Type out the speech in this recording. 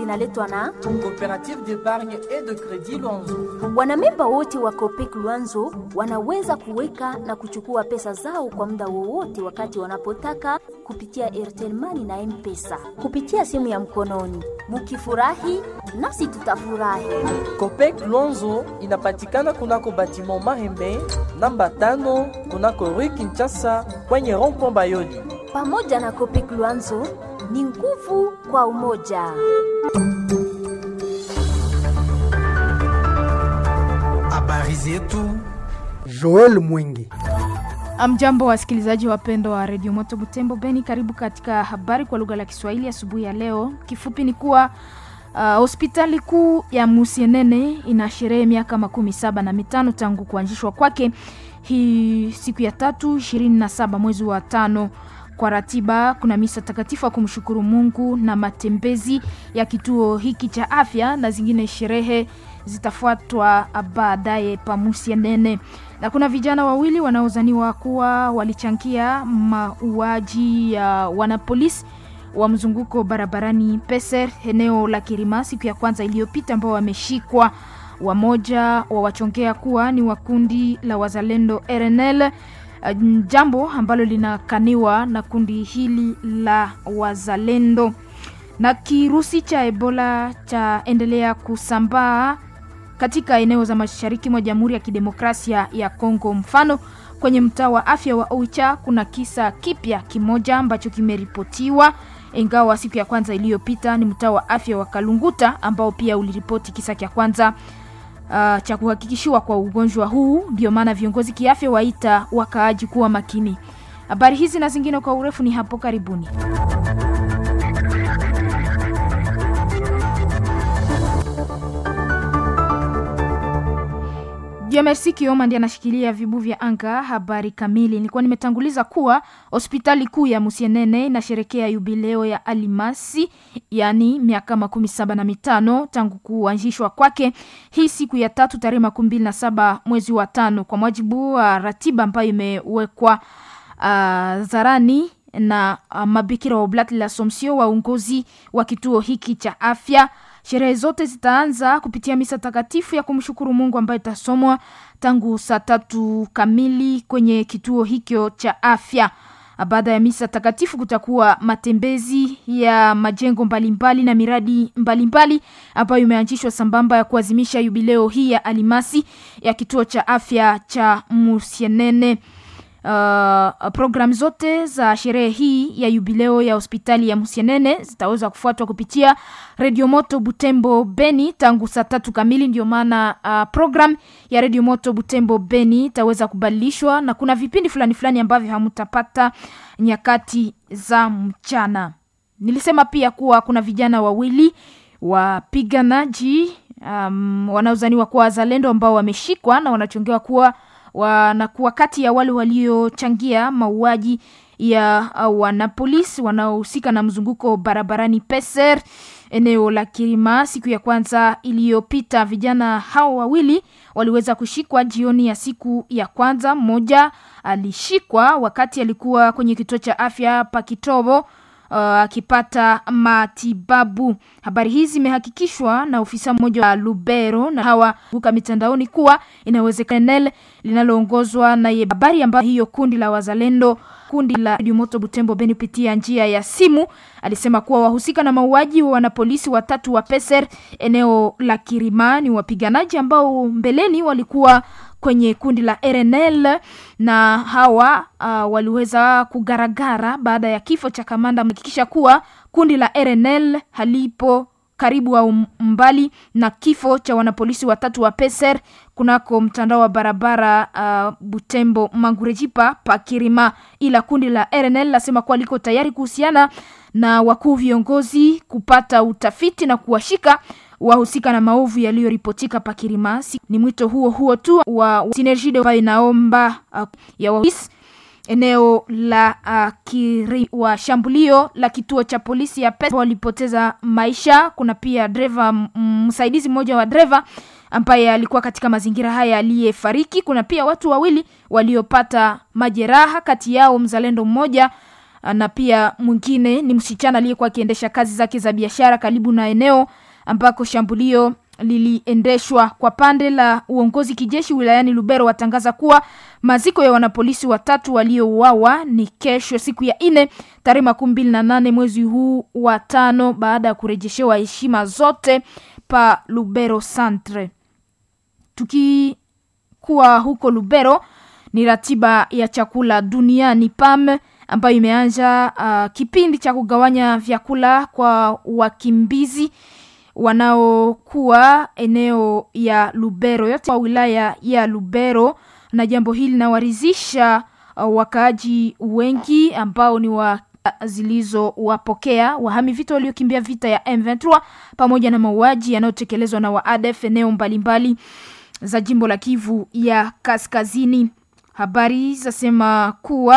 inaletwa na Coopérative d'épargne et de crédit Luanzo. wanamemba wote wa Copec Luanzo wanaweza kuweka na kuchukua pesa zao kwa muda wowote wakati wanapotaka kupitia Airtel Money na M-Pesa kupitia simu ya mkononi. Mukifurahi nasi tutafurahi. Copec Luanzo inapatikana kunako batiment Mahembe namba tano kunako Rue Kinshasa kwenye rond-point Bayoli. Pamoja na Copec Luanzo ni nguvu kwa umoja. Habari zetu Joel Mwingi. Amjambo wasikilizaji wapendwa wa redio Moto Butembo Beni, karibu katika habari kwa lugha la Kiswahili asubuhi ya, ya leo. Kifupi ni kuwa uh, hospitali kuu ya Musienene ina sherehe miaka makumi saba na mitano tangu kuanzishwa kwake hii siku ya tatu ishirini na saba mwezi wa tano. Kwa ratiba kuna misa takatifu ya kumshukuru Mungu na matembezi ya kituo hiki cha afya na zingine sherehe zitafuatwa baadaye Pamusienene na kuna vijana wawili wanaozaniwa kuwa walichangia mauaji ya wanapolisi wa mzunguko barabarani Peser eneo la Kirima siku ya kwanza iliyopita, ambao wameshikwa. Wamoja wawachongea kuwa ni wa kundi la wazalendo RNL, jambo ambalo linakaniwa na kundi hili la wazalendo. Na kirusi cha Ebola chaendelea kusambaa katika eneo za mashariki mwa Jamhuri ya Kidemokrasia ya Kongo. Mfano, kwenye mtaa wa afya wa Oicha kuna kisa kipya kimoja ambacho kimeripotiwa, ingawa siku ya kwanza iliyopita ni mtaa wa afya wa Kalunguta ambao pia uliripoti kisa cha kwanza uh, cha kuhakikishiwa kwa ugonjwa huu. Ndio maana viongozi kiafya waita wakaaji kuwa makini. Habari hizi na zingine kwa urefu ni hapo karibuni. Merci Kioma ndiye anashikilia vibu vya anga. Habari kamili, nilikuwa nimetanguliza kuwa hospitali kuu ya Musienene inasherekea yubileo ya alimasi, yani miaka makumi saba na mitano tangu kuanzishwa kwake hii siku ya tatu tarehe makumi mbili na saba mwezi wa tano kwa mujibu wa ratiba ambayo imewekwa uh, zarani na uh, mabikira wa Oblat la Somsio, waongozi wa kituo hiki cha afya. Sherehe zote zitaanza kupitia misa takatifu ya kumshukuru Mungu ambayo itasomwa tangu saa tatu kamili kwenye kituo hicho cha afya. Baada ya misa takatifu kutakuwa matembezi ya majengo mbalimbali na miradi mbalimbali ambayo imeanzishwa sambamba ya kuadhimisha yubileo hii ya alimasi ya kituo cha afya cha Musienene. Uh, programu zote za sherehe hii ya yubileo ya hospitali ya Musienene zitaweza kufuatwa kupitia Radio Moto Butembo Beni tangu saa tatu kamili. Ndio maana uh, program ya Radio Moto Butembo Beni itaweza kubadilishwa na kuna vipindi fulani fulani ambavyo hamutapata nyakati za mchana. Nilisema pia kuwa kuna vijana wawili wapiganaji um, wanaozaniwa kuwa wazalendo ambao wameshikwa na wanachongewa kuwa wanakuwa kati ya wale waliochangia mauaji ya wanapolisi wanaohusika na mzunguko barabarani Peser eneo la Kirima siku ya kwanza iliyopita. Vijana hao wawili waliweza kushikwa jioni ya siku ya kwanza. Mmoja alishikwa wakati alikuwa kwenye kituo cha afya Pakitobo akipata uh, matibabu. Habari hizi zimehakikishwa na ofisa mmoja wa Lubero na hawa buka mitandaoni kuwa inawezekana linaloongozwa na ye habari ambayo hiyo kundi la wazalendo kundi la Radio Moto Butembo Beni pitia njia ya simu alisema kuwa wahusika na mauaji wa wanapolisi watatu wa Peser eneo la Kirima ni wapiganaji ambao mbeleni walikuwa kwenye kundi la RNL na hawa uh, waliweza kugaragara baada ya kifo cha kamanda, mhakikisha kuwa kundi la RNL halipo karibu au mbali na kifo cha wanapolisi watatu wa Peser kunako mtandao wa barabara uh, Butembo Mangurejipa Pakirima, ila kundi la RNL lasema kuwa liko tayari kuhusiana na wakuu viongozi kupata utafiti na kuwashika wahusika na maovu yaliyoripotika Pakirima. Ni mwito huo huo tu wa Synergie ambayo inaomba uh, ya wahisi eneo la uh, kiri wa shambulio la kituo cha polisi ya Pesa walipoteza maisha. Kuna pia dreva msaidizi mmoja wa dreva ambaye alikuwa katika mazingira haya aliyefariki. Kuna pia watu wawili waliopata majeraha, kati yao mzalendo mmoja na pia mwingine ni msichana aliyekuwa akiendesha kazi zake za biashara karibu na eneo ambako shambulio liliendeshwa. Kwa pande la uongozi kijeshi wilayani Lubero watangaza kuwa maziko ya wanapolisi watatu waliouawa ni kesho, siku ya nne tarehe makumi mbili na nane mwezi huu wa tano, baada ya kurejeshewa heshima zote pa Lubero Centre. Tukikuwa huko Lubero, ni ratiba ya chakula duniani PAM ambayo imeanza uh, kipindi cha kugawanya vyakula kwa wakimbizi wanaokuwa eneo ya Lubero yote wa wilaya ya Lubero, na jambo hili linawaridhisha uh, wakaaji wengi ambao ni wa zilizowapokea wahami vita waliokimbia vita ya M23 pamoja na mauaji yanayotekelezwa na waadef eneo mbalimbali za jimbo la Kivu ya Kaskazini. Habari zasema kuwa